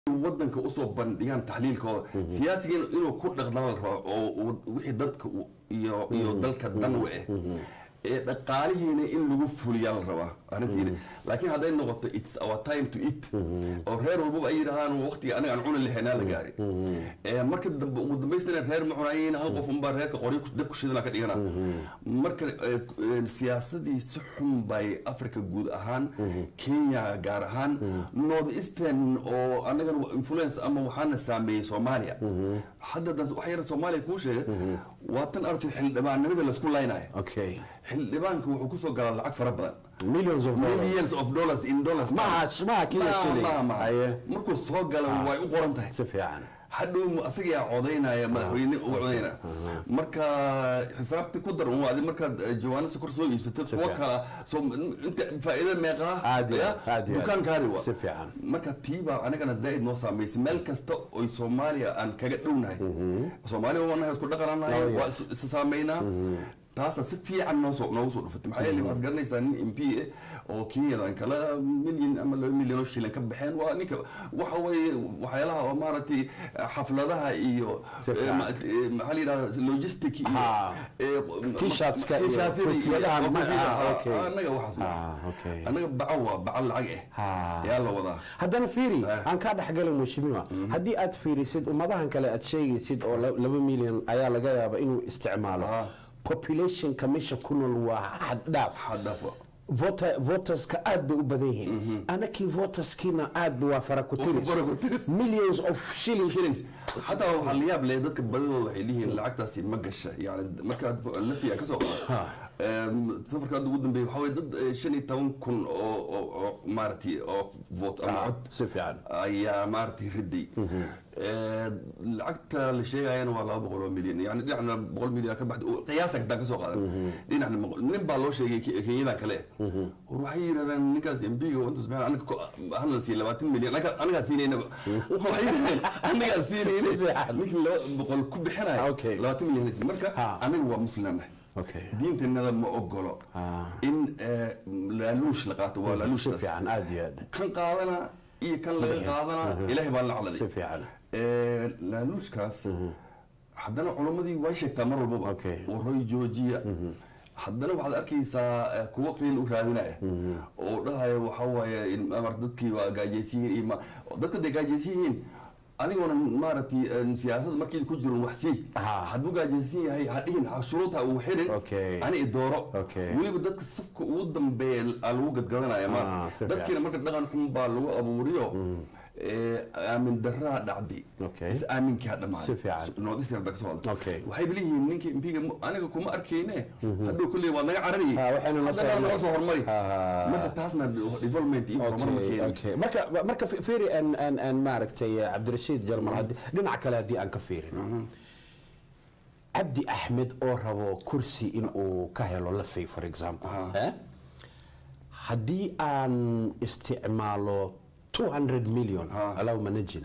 wadanka usoo bandhigaan taxliilkooda siyaasiga inuu ku dhaqdaan la rabo oo wixii dadka iyo iyo dalka dan u ah ee dhaqaalihiina in lagu fuliyaa la rabaa arrintiina laakiin hadday noqoto its our time to eat oo reer walbaba ay yidhahdaan waqtiga aniga aan cuni lahaynaa la gaari marka dambe ugu dambaystina reer ma cunayin hal qof unbaa reerka qoryo dab ku shidana ka dhigana marka siyaasadii si xun bay africa guud ahaan kenya gaar ahaan north eastern oo anagana influence ama waxaana saameeyey soomaaliya hadda wax yar soomaaliya kuu sheega waa tan arti xildhibaannimada laisku laynayo okay xildhibaanka wuxuu kusoo galaa lacag fara badan millions of dollars millions of dollars in dollars Maha- maha kila shilling. Ma- ma- Aye. markuu soo gala way u qoran tahay si fiican hadhow asagaa codaynaya madaxweyne uga codaynaya marka xisaabti ku dar un adi markaad jawaano sokor soo iibsatay kuwa fiican. kala soo inta faa'iida meeqaa Aad iyo ya, aad, aad iyo aad. dukaankaadi wa Si fiican. marka tiibaa anagana zaaid noo saameysay meel kasta oy soomaaliya aan kaga dhownahay soomaaliya waanahay isku dhaqananahay Oh, yeah. waa is- is saameynaa taasa si fiican noo soo noogu soo dhufatay maxaa yeelay waxaad garanaysaa nin m p eh oo kenyadan kala milyan ama laba milyan oo shilin ka baxeen waa ninka waxa weeye waxyaalaha oo maaragtay xafladaha iyo Si fiican. eh, ma- eh, maxaa la yidhahdaa logistic iyo Ha. eh, T-shirtska iyo T-shirtyada iyo- koofiyadaha oo ma- koofiyada, ah, ha, okay. anaga waxaas ma Ah, okay. anaga baco waa baco lacag Ha. eh yaa la wadaa haddana fiiri Eh. aan kaa dhexgalay mushimiwa haddii aad fiirisid ummadahan kale aad sheegaysid oo la- laba milyan ayaa laga yaaba inuu isticmaalo Ah. populationka meesha ku nool waa xad dhaaf xadaaf Voter- voterska aad bay u badan yihiin anakii voterskiina aad waa faraku-tiris Waa faraku-tiris. millions of shillings shillings xataa waxaa la yaab leh dadka badidooda waxay leeyihiin lacagtaasi ma gasha yani markaad lafiya ka soo qaado safarka hadda ugu dambeeya waxaa weye dad eh, shan iyo toban kun oo oo oo maaragtay oo vote ama Ah, cod si fiican ayaa maaragtay riday Eh, lacagta la sheegayana waa laba boqol oo milyan yani dhinacna boqol milyan ka baxda qiyaasa haddaan ka soo qaadan dhinacna boqol- nin baa loo sheegay Ke- kenyadan kale war waxay yidhahdaan ninkaas mbiga inta subxaan anaga ko- halan siiya labaatan milyan anaga- anagaa siinaynaba waxay yidhahdeen anagaa Si siinayna fiican. ninkii laba boqol ku bixinaya Okay. labaatan milyan haysa. marka Ha. anaga waa muslimnahay okay diinteennada ma ogolo Ah. in eh, laaluush la qaato waa si laaluushtaas fiican aad iyo aad kan qaadana iyo kan laga qaadana ilaahay baa la caladay si fiican Eh, laaluushkaas haddana culammadii way sheegtaa mar walbaba Okay. waroy joojiya haddana waxaad arkaysaa eh, kuwo qiil u raadinaya oo dhahaya waxaa waaye in- amar dadkii waa gaajaysan yihiin iyo ma- dadka dee gaajaysan yihiin anigoona maaragtay eh, siyaasada markii ku jiran wax sii Ah. hadduu gaajaysan yahay ha dhihin ha shuruud ha uu xirin Okay. ani idooro Okay. weliba dadka safka ugu dambeeya aa lagu gadgadanaya Ah, maanta si fiican. dadkiina marka dhaqan xun baa lagu abuuriyo eh, aamin daraa dhacday Okay. is aaminkaa dhamaaday Si fiican. noodis yarda ka soo hadla Okay. waxay leeyihiin ninkii mpiga aniga kuma arkayne hadduu kulley waa naga carariyey Ha, waxayna noo soo haddana hormari. noo soo hormari Ha. marka taasna development iyo horumar ma okay keenayso okay marka marka fi- fiiri aan aan aan maaragtay eh, cabdirashiid jalmal haddii dhinaca kale haddii aan ka fiirino cabdi axmed oo rabo kursi in uu ka helo lafay for example Ah. eh? haddii aan isticmaalo 200 million Ah. allahuma najina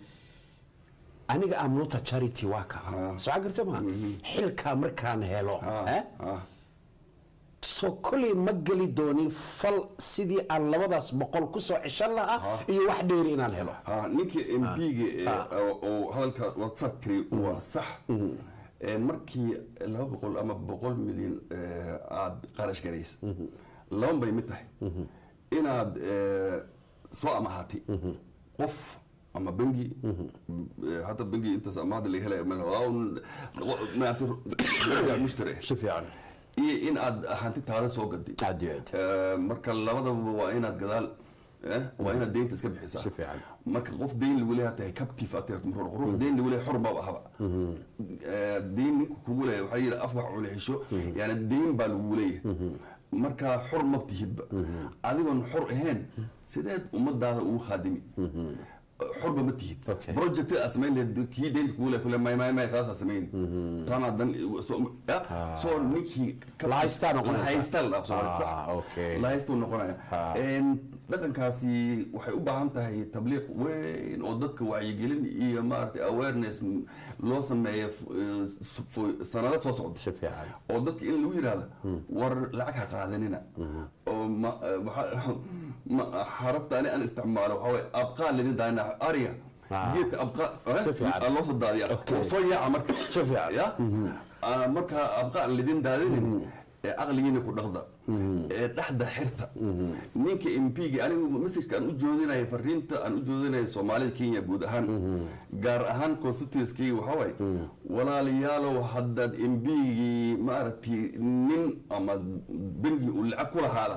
aniga am not a charity waa ka soo garta ma xilkaa markaan helo eh? Ah, soo koley ma geli doonin fal sidii aan labadaas boqol kusoo ceshan lahaa iyo wax dheeri inaan helo ha ninkii mpiga oo hadalka whatsapp tiri waa sax Eh, markii laba boqol ama boqol milyan eh, aad qarash garaysa laban bay mid tahay inaad eh, soo amahatay qof ama bengi eh, hadda bengi intaas amaahda laga helaya mal- waa un- maaragtay mushtari si fiican iyo in aad hanti taada soo gaday aad iyo aad Eh, marka labadaba waa inaad gadaal eh, waa inaad deynta iska bixisaa Si fiican. marka qof deyn lagu leeyahay tahay captive aad tahay ruux ruux deyn lagu leeyahay xor baa ahaba Eh, deyn ninku kugu leeyahay waxaa yidhi af wax cuni xisho yani deyn baa lagu leeyahay marka xor ma tihidba adigoon xor ahayn sideed ummadaada ugu khaadimi xorba ma tihid Okay. project aad samayn lahayd kii deynta kugu leeyahay kule may may may taasaa samayn taanaa dan soo ya, soo ninkii La haystaa noqonaysa. la haystaa la dhaafsoo Ah, okay. lahaystu noqonaya Ah. Een, dhaqankaasi waxay u baahan tahay tabliiq weyn oo dadka wacyigelin iyo maaragtay awareness m- loo sameeyo f- eh, s- f- sanado soo socda si fiican oo dadka in lagu yidhaahdo war lacag ha qaadanina oo ma- eh, waxa- ma- xarafta ani aan isticmaalo waxaa waye abqaa lidin daana ariga Ah. geedka abqaa eh, Si fiican. aa loo soo daadiya Okay. oo soo yaaca marka Si fiican. ya Ah, marka abqaa aan lidin daadinin ee aqligiina ku dhaqda ee dhexda xirta ninka mp-ga anigu messageka aan u joodinayo fariinta aan u joodinayo soomaalida kenya guud ahaan gaar ahaan constituenskeyga waxaa waaye walaalayaalow haddaad mp-gii maaragtay nin ama bengi uu lacag ku lahaada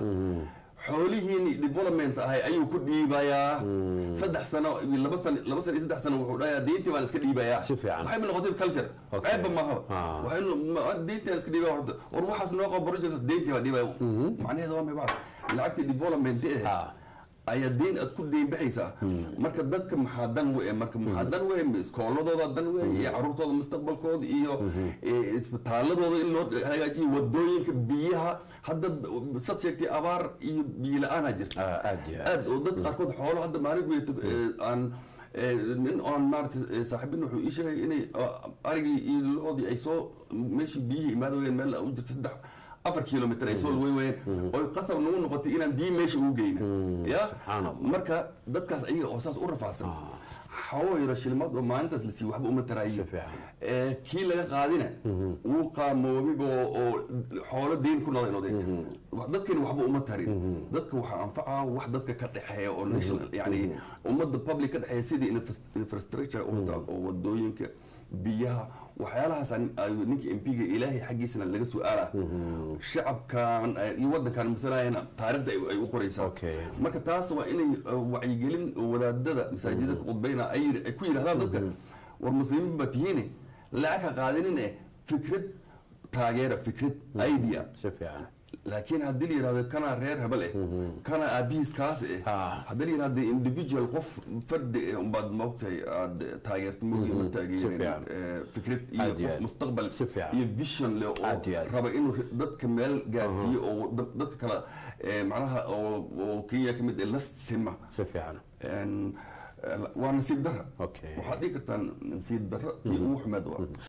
xoolihiini development ahay ayuu ku dhiibayaa saddex sano iyo laba sano laba sano iyo saddex sano wuxuu dhahayaa deyntii baan iska dhiibayaa Si fiican. waxay noqotay culture Okay. ceebba mahaba Ah. waxay no- ma- deyntii aan iska dhiibaya horta war waxaas noo qabo project deyntii baa dhiibaya macnaheeda waa maybacas lacagtii development eh Ah. ayaa deyn aad ku deyn baxaysaa marka dadka maxaa dan we marka maxaa dan we iskooladooda dan we iyo caruurtooda mustaqbalkooda iyo eh, isbitaaladooda in loo hagaajiyo wadooyinka biyaha hadda sad sheegtay abaar iyo biyo la-aanaa jirta Ah, aad iyo aad. aad oo dad qaarkood xoolo hadda maalin weyta aan eh, nin oon maaragtay eh, saaxiibin wuxuu ii sheegay inay ah, arigii iyo loodii ay soo meeshii biyihii imaada weyeen meel u jirta saddex afar kilomitr ay soo lugeyn weyeen oo qasab nagu noqotay inaan biyi meesha ugu geyna ya Subxaanallah. marka dadkaas ayaga oo saas u rafaacsan xawo yaro shilmaad oo maalintaas la siiyo waxba uma taraayo Si fiican. Eh, kii laga qaadina wuu qaamoobiba oo oo xoolo deyn ku noqday noqday dadkani waxba uma tarin dadka waxaa anfacaa wax dadka ka dhexeeya oo national yani ummadda public ka dhexeeya sidii infras- infrastructure u wataa oo wadooyinka biyaha waxyaalahaas aan- ayuu ninka mp-ga ilaahay xaggiisana laga su-aala shacabkan eh, iyo wadankan masalayana taarikhda ay- ay u qoraysaa Okay. marka taas waa inay uh, wacyigelin wadaadada masaajida ka qudbayna ay yiri- ay ku yidhahdaan dadka war muslimiin baa tihiine lacag ha qaadanin eh fikrad taageera fikrad idea si fiican laakiin haddii la yidhahdo kana reer hebel eh kana aabihiis kaas eh Ah. haddii la yidhahdo individual qof fardi eh umbaad moogtahay aad taageerto moogi ma Si taageerin fiican. eh, fikrad iyo Aad iyo qof aad. mustaqbal Si fiican. iyo vision leh Aad iyo oo aad. raba inuu dadka meel gaarsiiyo oo dad- dadka kale eh, macnaha oo oo kenya ka mid eh la sima si fiican En, eh, waa nasiib dara Okay. waxaad dhihi kartaa nasiib dara tii ugu xumeed waa